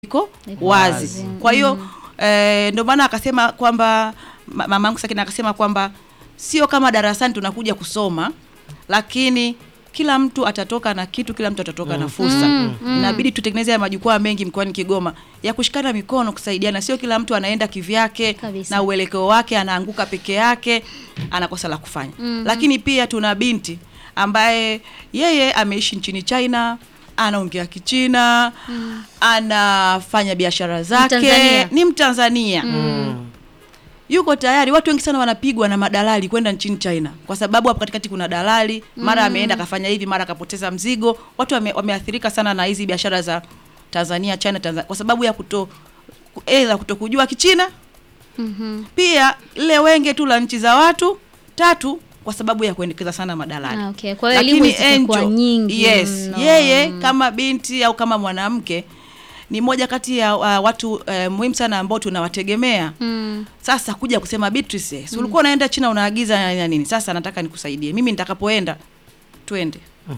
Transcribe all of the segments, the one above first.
iko Iko wazi. wazi. Kwa hiyo eh, ndio maana akasema kwamba ma- mamangu Sakina akasema kwamba sio kama darasani tunakuja kusoma, lakini kila mtu atatoka na kitu, kila mtu atatoka na fursa. Inabidi tutengeneze haya majukwaa mengi mkoani Kigoma ya kushikana mikono, kusaidiana. Sio kila mtu anaenda kivyake Kabisa. na uelekeo wake, anaanguka peke yake, anakosa la kufanya. Lakini pia tuna binti ambaye yeye ameishi nchini China anaongea Kichina anafanya biashara zake, Mtanzania. ni Mtanzania yuko tayari. Watu wengi sana wanapigwa na madalali kwenda nchini China kwa sababu hapo katikati kuna dalali, mara ameenda akafanya hivi, mara akapoteza mzigo. Watu wame, wameathirika sana na hizi biashara za Tanzania China, Tanzania kwa sababu ya kuto ela kutokujua Kichina, pia lile wenge tu la nchi za watu tatu kwa sababu ya kuendekeza sana madalali. Ah, okay. Kwa hiyo elimu zitakuwa Angel, nyingi yes, mno. yeye kama binti au kama mwanamke ni moja kati ya uh, watu uh, muhimu sana ambao tunawategemea. Mm. Sasa kuja kusema Beatrice, si ulikuwa unaenda China unaagiza na na nini? Sasa nataka nikusaidie mimi, nitakapoenda twende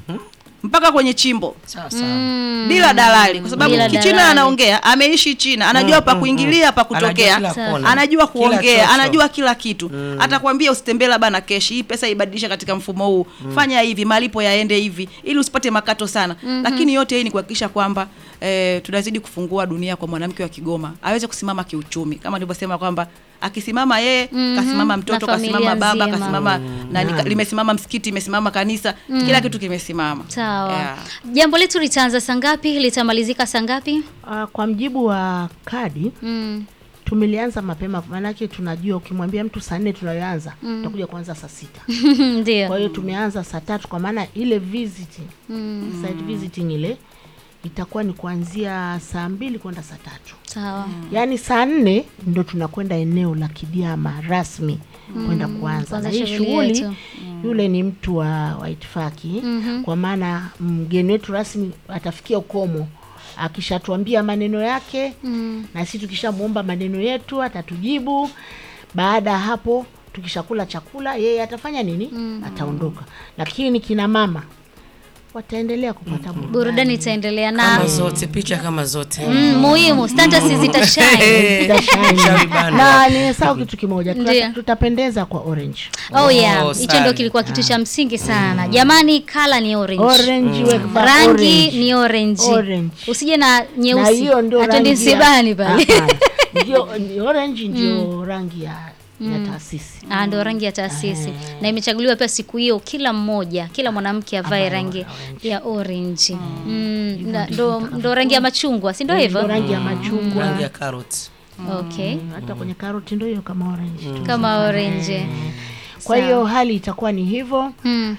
mpaka kwenye chimbo Sasa Mm. bila dalali, kwa sababu Bila Kichina dalali. anaongea, ameishi China, anajua pa kuingilia, pa kutokea, Anajua kila kona. anajua Kila kuongea, chocho. anajua kila kitu. Atakwambia usitembee labda na keshi, hii pesa ibadilisha katika mfumo huu, fanya hivi, malipo yaende hivi, ili usipate makato sana. Lakini yote hii ni kuhakikisha kwamba eh, tunazidi kufungua dunia kwa mwanamke wa Kigoma aweze kusimama kiuchumi, kama nilivyosema kwamba akisimama yeye kasimama mtoto, Na familia kasimama baba, nzima. kasimama nani, ka- limesimama msikiti, imesimama kanisa, kila kitu kimesimama. Sawa. Yeah. Jambo letu litaanza saa ngapi? Litamalizika saa ngapi? Ah, kwa mjibu wa kadi Mm. tumelianza mapema, maanake tunajua ukimwambia mtu saa nne tunayoanza tutakuja kuanza saa sita. Ndio. Kwa hiyo tumeanza saa tatu, kwa maana ile visiting site visiting ile itakuwa ni kuanzia saa mbili kwenda saa tatu. Sawa. Yaani saa nne ndo tunakwenda eneo la Kidiama rasmi kwenda kuanza kuanza na hii shughuli shughuli. yetu. Yule ni mtu wa, wa itifaki kwa maana mgeni wetu rasmi atafikia ukomo akishatuambia maneno yake na sisi tukishamwomba maneno yetu atatujibu. Baada ya hapo tukishakula chakula, yeye atafanya nini? Ataondoka, lakini kina mama wataendelea kupata burudani. Burudani itaendelea kama na zote picha kama zote mm, muhimu standards zitashine. Zitashine. Shawi bando. na nimesahau kitu kimoja, Tuta- Ndiyo. tutapendeza kwa orange. Oh yeah, hicho sana. ndio kilikuwa kitu cha msingi sana. Jamani, kala ni orange. Orange weka Rangi orange. ni orange. Orange. Usije na na nyeusi. hiyo ndio Atende rangi ya- msibani pale. Hapana. Ndio ni orange ndio rangi ya, ya taasisi. Ah, ndio rangi ya taasisi na imechaguliwa pia siku hiyo, kila mmoja, kila mwanamke avae rangi ya orange. Mm, na- ndo ndo rangi ya machungwa, si ndio Ndio hivyo? rangi ya machungwa. rangi ya carrot Okay, Mm, Hata kwenye karoti ndio hiyo kama orange. tu. kama orange. Kwa Sawa. hiyo hali itakuwa ni hivyo Mm,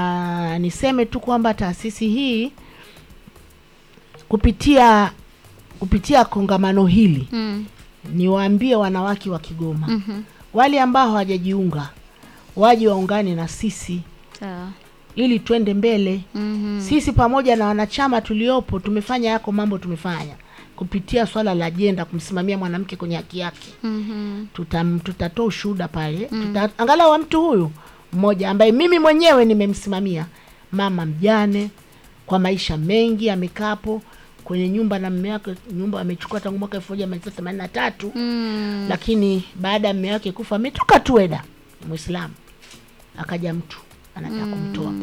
na niseme tu kwamba taasisi hii kupitia kupitia kongamano hili mm, niwaambie wanawake wa Kigoma wale ambao hawajajiunga waje waungane na sisi sawa. ili twende mbele. Mhm. Sisi pamoja na wanachama tuliopo tumefanya yako mambo tumefanya kupitia swala la ajenda kumsimamia mwanamke kwenye haki yake. Mhm. Tutam, tutatoa ushuhuda pale tuta, angalau wa mtu huyu mmoja ambaye mimi mwenyewe nimemsimamia, mama mjane kwa maisha mengi, amekapo kwenye nyumba na mume wake, nyumba amechukua tangu mwaka elfu moja mia tisa themanini na tatu Mm. lakini baada ya mume wake kufa ametoka tu Eda, Muislamu, akaja mtu anataka kumtoa